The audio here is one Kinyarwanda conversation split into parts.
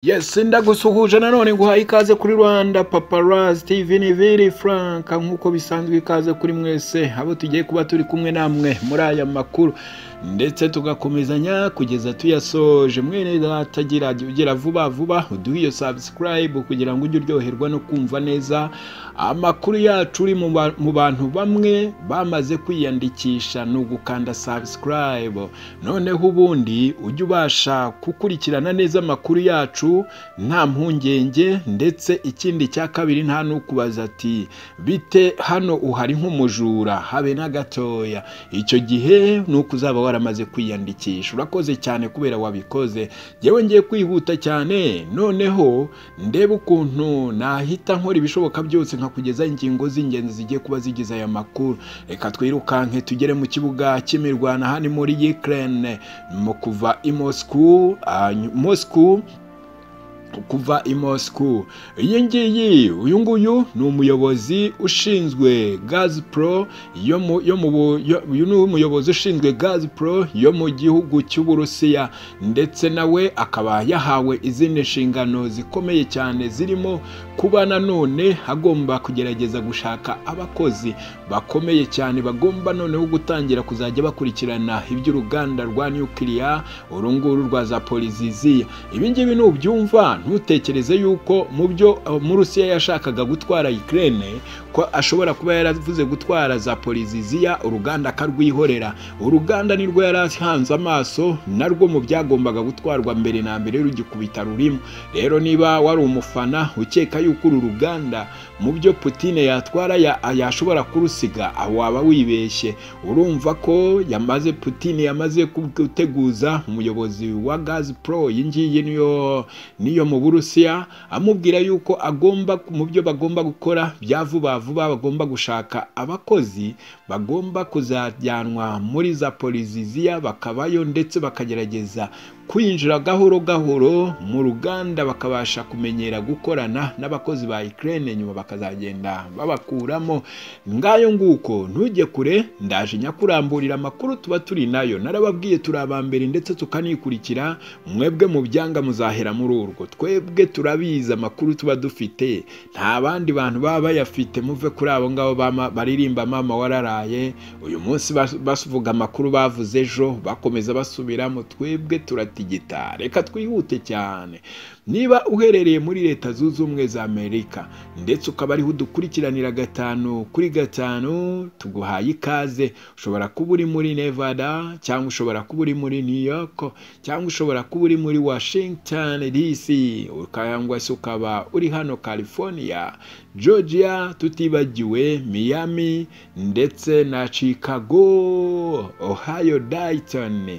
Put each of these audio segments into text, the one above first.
Yes ndagusuhuje nanone nguhaye ikaze kuri Rwanda Paparazzi TV ni Vili Frank nk'uko bisanzwe ikaze kuri mwese abo tugiye kuba turi kumwe namwe muri aya makuru ndetse tugakomezanya kugeza tuyasoje mwene datagira ugira vuba vuba uduhe iyo subscribe kugira ngo ujye uryoherwa no kumva neza amakuru yacu uri mu bantu bamwe bamaze kwiyandikisha ni ugukanda subscribe noneho ubundi ujye ubasha gukurikirana neza amakuru yacu nta mpungenge ndetse ikindi cya kabiri nta n'ukubaza ati bite hano uhari nk'umujura habe na gatoya icyo gihe ni uko uzaba waramaze kwiyandikisha urakoze cyane kubera wabikoze yewe ngiye kwihuta cyane noneho ndebe ukuntu nahita nkora ibishoboka byose nkakugezaho ingingo z'ingenzi zigiye kuba zigize aya makuru reka twirukanke tugere mu kibuga cy'imirwano hano muri Ukraine mu kuva i Moscow kuva i Moscow iyi ngiyi uyu nguyu ni umuyobozi ushinzwe Gazpro yo mu yo mu uyu ni umuyobozi ushinzwe Gazpro yo mu gihugu cy'Uburusiya ndetse nawe akaba yahawe izindi nshingano zikomeye cyane zirimo kuba nanone agomba kugerageza gushaka abakozi bakomeye cyane bagomba noneho gutangira kuzajya bakurikirana iby'uruganda rwa nukiliya uru nguru rwa Zaporizhzhia ibi ngibi nubyumva ntutekereze yuko mu byo murusiya yashakaga gutwara Ukraine ko ashobora kuba yaravuze gutwara za poliziziya uruganda akarwihorera uruganda nirwo yari ahanze amaso narwo mu byagombaga gutwarwa mbere na mbere rugikubita rurimo rero niba wari umufana ukeka yuko uru ruganda mu byo Putine yatwara yashobora kurusiga aho waba wibeshye urumva ko yamaze Putine yamaze guteguza umuyobozi wa Gazpro iyi ngiyi niyo niyo mu Burusiya amubwira yuko agomba mu byo bagomba gukora bya vuba vuba bagomba gushaka abakozi bagomba kuzajyanwa muri za poliziziya bakabayo ndetse bakagerageza kwinjira gahoro gahoro mu ruganda bakabasha kumenyera gukorana n'abakozi ba Ukraine nyuma bakazagenda babakuramo ngayo nguko ntujye kure ndaje nyakuramburira amakuru tuba turi nayo narababwiye turi aba mbere ndetse tukanikurikira mwebwe mu byanga muzahera muri urwo twebwe turabizi amakuru tuba dufite nta bandi bantu baba bayafite muve kuri abo ngabo baririmba mama wararaye uyu munsi bavuga amakuru bavuze ejo bakomeza basubiramo twebwe turati digita reka twihute cyane niba uherereye muri leta zunze ubumwe za amerika ndetse ukaba ariho udukurikiranira gatanu kuri gatanu tuguhaye ikaze ushobora kuba uri muri nevada cyangwa ushobora kuba uri muri new york cyangwa ushobora kuba uri muri washington dc cyangwa se ukaba uri hano california georgia tutibagiwe miami ndetse na chicago ohio dayton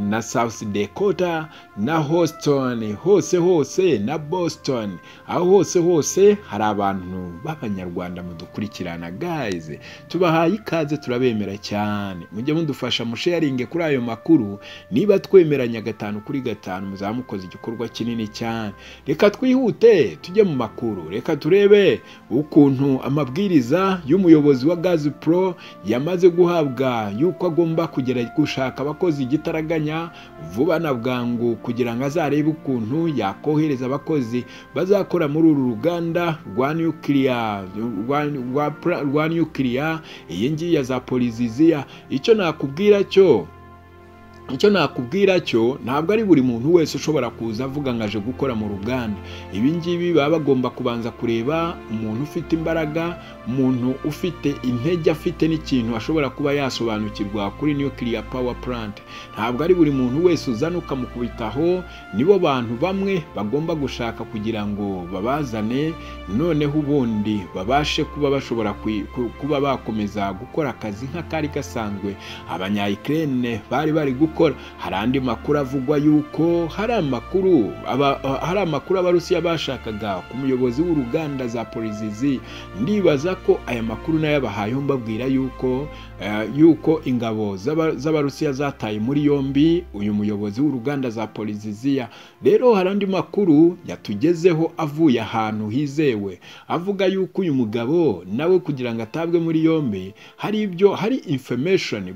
na south dakota na houston hose hose hose na Boston aho hose hose hari abantu b'abanyarwanda mudukurikirana guys tubahaye ikaze turabemera cyane mujye mudufasha musharinge kuri ayo makuru niba twemeranya gatanu kuri gatanu muzamukoze igikorwa kinini cyane reka twihute tujye mu makuru reka turebe ukuntu amabwiriza y'umuyobozi wa Gazpro yamaze guhabwa yuko agomba kugera gushaka abakozi igitaraganya vuba na bwangu kugira ngo azarebe ukuntu yakora kohereza abakozi bazakora muri uru ruganda rwa nukiliya rwa nukiliya iyi ngiyi ya za poliziziya icyo nakubwira cyo icyo nakubwira cyo ntabwo ari buri muntu wese ushobora kuza avuga ngo aje gukora mu ruganda ibi ngibi baba bagomba kubanza kureba umuntu ufite imbaraga umuntu ufite intege afite n'ikintu ashobora kuba yasobanukirwa kuri nuclear power plant ntabwo ari buri muntu wese uzana ukamukubitaho nibo bantu bamwe bagomba gushaka kugira ngo babazane noneho ubundi babashe kuba bashobora kuba bakomeza gukora akazi nk'akari gasanzwe abanyayikirere bari bari gukora hari andi makuru avugwa yuko hari amakuru hari amakuru abarusiya bashakaga ku muyobozi w'uruganda za polizizi ndibaza ko aya makuru nayo abahayeho mbabwira yuko yuko ingabo z'abarusiya zataye muri yombi uyu muyobozi w'uruganda za poliziziya rero hari andi makuru yatugezeho avuye ahantu hizewe avuga yuko uyu mugabo nawe kugira ngo atabwe muri yombi hari ibyo hari information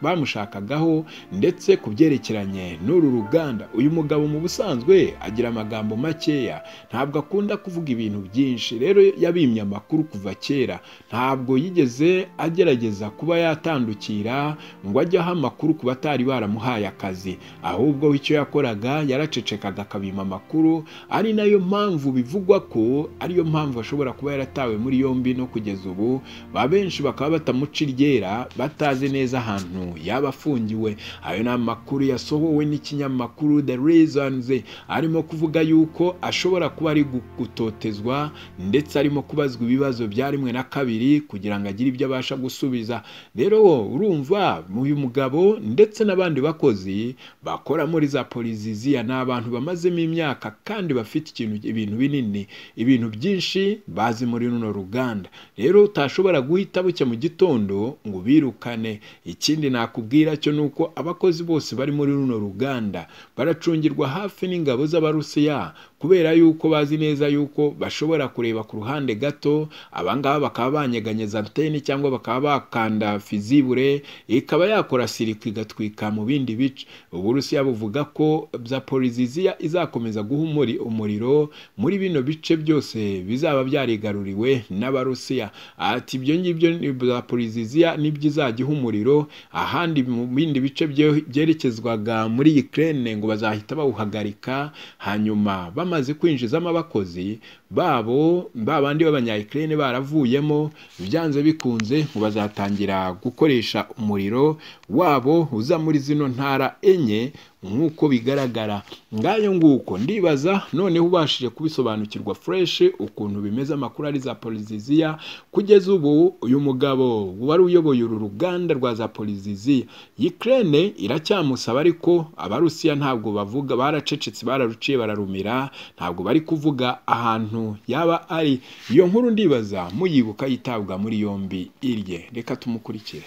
bamushakagaho ndetse ku byerekeranye n'uru ruganda uyu mugabo mu busanzwe agira amagambo makeya ntabwo akunda kuvuga ibintu byinshi rero yabimye amakuru kuva kera ntabwo yigeze agerageza kuba yatandukira ngo ajye aha amakuru ku batari baramuhaye akazi ahubwo we icyo yakoraga yaracecekaga akabima amakuru ari nayo mpamvu bivugwa ko ariyo mpamvu ashobora kuba yaratawe muri yombi no kugeza ubu ba benshi bakaba batamuca iryera batazi neza ahantu yaba afungiwe ayo ni amakuru yasohowe n'ikinyamakuru the reasons arimo kuvuga yuko ashobora kuba ari gutotezwa ndetse arimo kubazwa ibibazo bya rimwe na kabiri kugira ngo agire ibyo abasha gusubiza rero urumva uyu mugabo ndetse n'abandi bakozi bakora muri za poliziziya ni abantu bamazemo imyaka kandi bafite ikintu ibintu binini ibintu byinshi bazi muri runo ruganda rero utashobora guhita bucya mu gitondo ngo ubirukane ikindi nakubwira cyo ni uko abakozi bose bari muri runo ruganda baracungirwa hafi n'ingabo z'abarusiya kubera yuko bazi neza yuko bashobora kureba ku ruhande gato abangaba bakaba banyeganyeza anteni cyangwa bakaba bakanda fizibure ikaba yakora sirika igatwika mu bindi bice uburusiya buvuga ko zaporiziziya izakomeza guha umuriro muri bino bice byose bizaba byarigaruriwe n'abarusiya ati ibyo ngibyo zaporiziziya nibyo izajya iha umuriro ahandi mu bindi bice byerekezwaga muri Ukraine ngo bazahita bawuhagarika hanyuma bamaze kwinjizamo abakozi babo babandi b'abanyayikirere baravuyemo byanze bikunze ngo bazatangira gukoresha umuriro wabo uza muri zino ntara enye nk'uko bigaragara ngayo nguko ndibaza noneho ubashije kubisobanukirwa fureshi ukuntu bimeze amakuru ari za poliziziya kugeza ubu uyu mugabo wari uyoboye uru ruganda rwa za poliziziya yikirene iracyamusaba ariko abarusiya ntabwo bavuga baracecetse bararuciye bararumira ntabwo bari kuvuga ahantu yaba ari iyo nkuru ndibaza muyibuka yitabwa muri yombi irye reka tumukurikire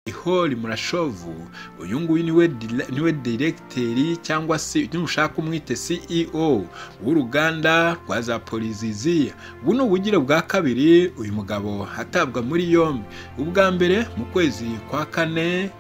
ihori murashovu uyu nguyu niwe niwe diregiteri cyangwa se nushaka umwite CEO w'uruganda rwa za poliziziya ubu ni ubugire bwa kabiri uyu mugabo atabwa muri yombi ubwa mbere mu kwezi kwa kane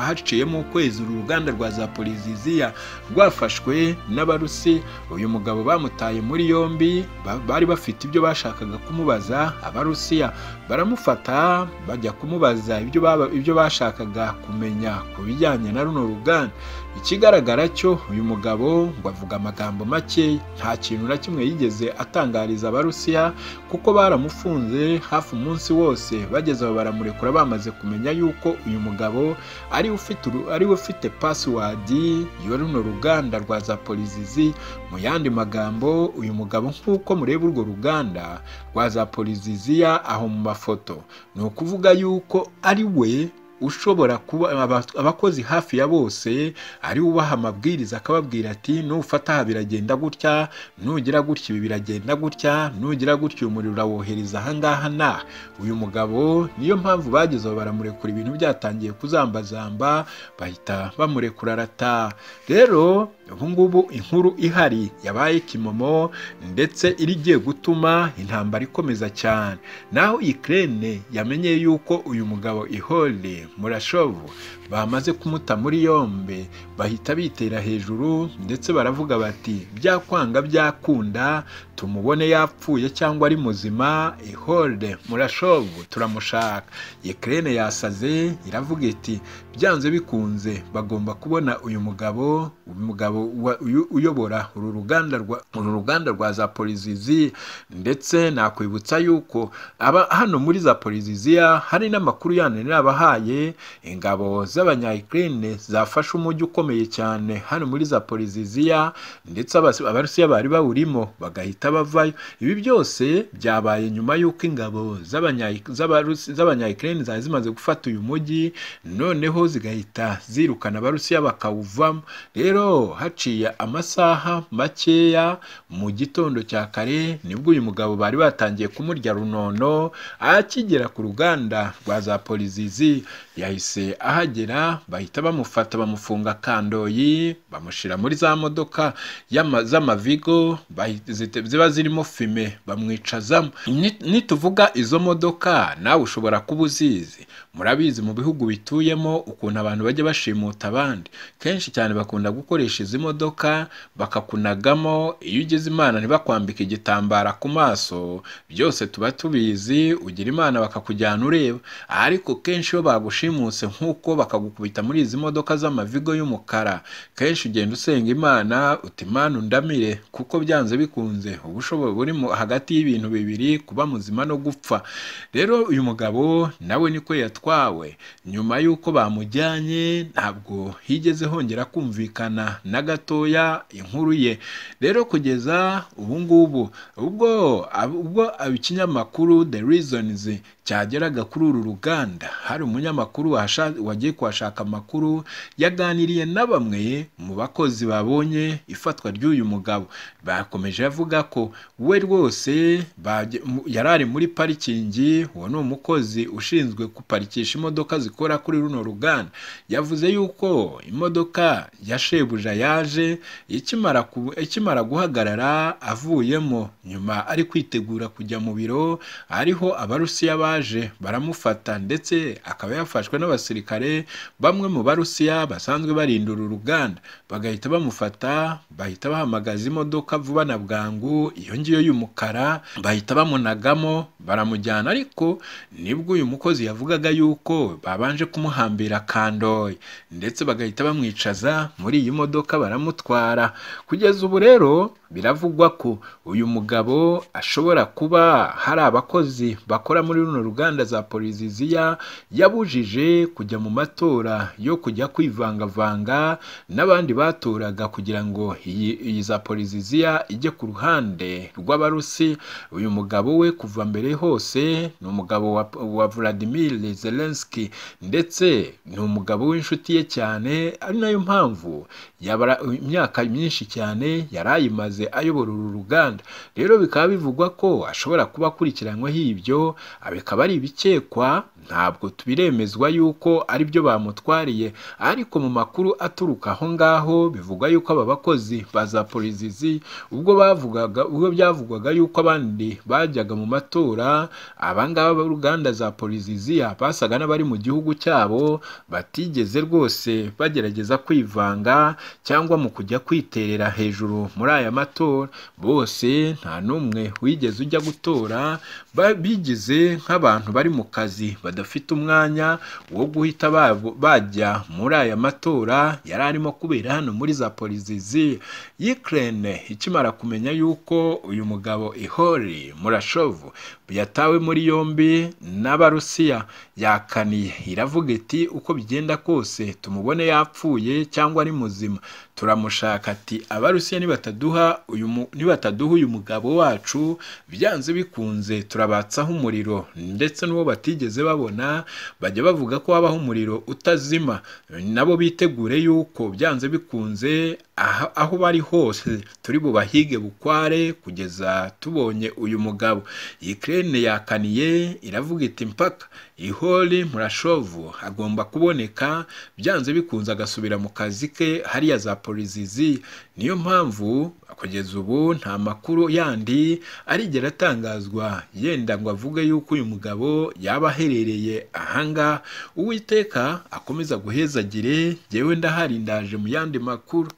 haciyemo ukwezi uru ruganda rwa za poliziziya rwafashwe n'abarusi uyu mugabo bamutaye muri yombi bari bafite ibyo bashakaga kumubaza abarusiya baramufata bajya kumubaza ibyo bashakaga bashakaga kumenya ku bijyanye na runo ruganda ikigaragara cyo uyu mugabo ngo avuga amagambo make nta kintu na kimwe yigeze atangariza abarusiya kuko baramufunze hafi umunsi wose bageze aho baramurekura bamaze kumenya yuko uyu mugabo ari ufite ari ufite pasiwadi yo runo ruganda rwa za polizizi mu yandi magambo uyu mugabo nk'uko mureba urwo ruganda rwa za poliziziya aho mu mafoto ni ukuvuga yuko ari we ushobora kuba abakozi hafi ya bose ari ubaha amabwiriza akababwira ati nufata aha biragenda gutya nugira gutya ibi biragenda gutya nugira gutya umuriro urawohereza ahangaha na uyu mugabo niyo mpamvu bagezeho baramurekura ibintu byatangiye kuzambazamba bahita bamurekura arata rero ubungubu inkuru ihari yabaye kimomo ndetse irigiye gutuma intambara ikomeza cyane naho ikirere yamenye yuko uyu mugabo ihore murashovu bamaze kumuta muri yombi bahita bitera hejuru ndetse baravuga bati byakwanga byakunda tumubone yapfuye cyangwa ari muzima ihorde murashovu turamushaka ikirere yasaze iravuga iti byanze bikunze bagomba kubona uyu mugabo umugabo uyobora uru ruganda rwa uru ruganda rwa za polizizi ndetse nakwibutsa yuko aba hano muri za poliziziya hari n'amakuru yandi abahaye ingabo z'abanyayikirine zafashe umujyi ukomeye cyane hano muri za poliziziya ndetse abarusiya bari bawurimo bagahita bavayo ibi byose byabaye nyuma y'uko ingabo z'abanyayikirine zari zimaze gufata uyu mujyi noneho zigahita zirukana abarusiya bakawuvamo rero haciye amasaha makeya mu gitondo cya kare nibwo uyu mugabo bari batangiye kumurya runono akigera ku ruganda rwa za polizizi yahise ahagera bahita bamufata bamufunga kandoyi bamushyira muri za modoka y'ama- z'amavigo bahita- zite- ziba zirimo fime bamwicazamo Ni- nituvuga izo modoka nawe ushobora kuba uzizi murabizi mu bihugu bituyemo ukuntu abantu bajya bashimuta abandi kenshi cyane bakunda gukoresha izi modoka bakakunagamo iyo ugize imana ntibakwambike igitambara ku maso byose tuba tubizi ugira imana bakakujyana ureba ariko kenshi iyo bagushimuse nk'uko bakagukubita muri izi modoka z'amavigo y'umukara kenshi ugenda usenga imana uti imana undamire kuko byanze bikunze ubushobozi buri mu- hagati y'ibintu bibiri kuba muzima no gupfa rero uyu mugabo nawe niko yatwawe nyuma y'uko bamujyanye ntabwo higeze hongera kumvikana na gatoya inkuru ye rero kugeza ubu ngubu ubwo ubwo ikinyamakuru the reasons cyageraga kuri uru ruganda hari umunyamakuru wahasha- wagiye kuhashaka amakuru yaganiriye na bamwe mu bakozi babonye ifatwa ry'uyu mugabo bakomeje avuga ko we rwose baje- mu- yari ari muri parikingi uwo ni umukozi ushinzwe guparikisha imodoka zikora kuri runo ruganda yavuze yuko imodoka ya shebuja yaje ikimara ku- ikimara guhagarara avuyemo nyuma ari kwitegura kujya mu biro ariho abarusiya baje baramufata ndetse akaba yafashwe n'abasirikare bamwe mu barusiya basanzwe barinda uru ruganda bagahita bamufata bahita bahamagaza imodoka vuba na bwangu iyo ngiyo y'umukara bahita bamunagamo baramujyana ariko nibwo uyu mukozi yavugaga yuko babanje kumuhambira kandoyi ndetse bagahita bamwicaza muri iyi modoka baramutwara kugeza ubu rero biravugwa ko uyu mugabo ashobora kuba hari abakozi bakora muri runo ruganda za poliziziya yabujije kujya mu matora yo kujya kwivangavanga n'abandi batoraga kugira ngo iyi iyi za poliziziya ijye ku ruhande rw'abarusi uyu mugabo we kuva mbere hose ni umugabo wa, wa Vladimir Zelensky ndetse ni umugabo w'inshuti ye cyane ari nayo mpamvu yabara imyaka myinshi cyane yari ayimaze ayobora uru ruganda rero bikaba bivugwa ko ashobora kuba akurikiranyweho ibyo bikaba ari ibikekwa ntabwo biremezwa yuko ari byo bamutwariye ariko mu makuru aturuka aho ngaho bivugwa yuko aba bakozi ba za polizizi ubwo bavugaga ubwo byavugwaga yuko abandi bajyaga mu matora abangaba b'uruganda za poliziziya basaga n'abari mu gihugu cyabo batigeze rwose bagerageza kwivanga cyangwa mu kujya kwiterera hejuru muri aya matora bose nta n'umwe wigeze ujya gutora ba- bigize nk'abantu bari mu kazi badafite umwanya wo guhita babo- bajya muri aya matora yari arimo kubera hano muri za polizizi Ukraine ikimara kumenya yuko uyu mugabo Ihori Murashovu yatawe muri yombi n'Abarusiya yakaniye iravuga iti uko bigenda kose tumubone yapfuye cyangwa ari muzima turamushaka ati Abarusiya nibataduha uyu mu- nibataduha uyu mugabo wacu byanze bikunze turabatsaho umuriro ndetse n'uwo batigeze babona bajya bavuga ko habaho umuriro utazima nabo bitegure yuko byanze bikunze aha, aho bari hose turi bubahige bukware kugeza tubonye uyu mugabo Ukraine yakaniye iravuga iti mpaka ihori murashovu agomba kuboneka byanze bikunze agasubira mu kazi ke hariya za polizizi niyo mpamvu kugeza ubu nta makuru yandi arigera atangazwa yenda ngo avuge yuko uyu mugabo yaba aherereye ahanga uwiteka akomeza guhezagire jyewe ndahari ndaje mu yandi makuru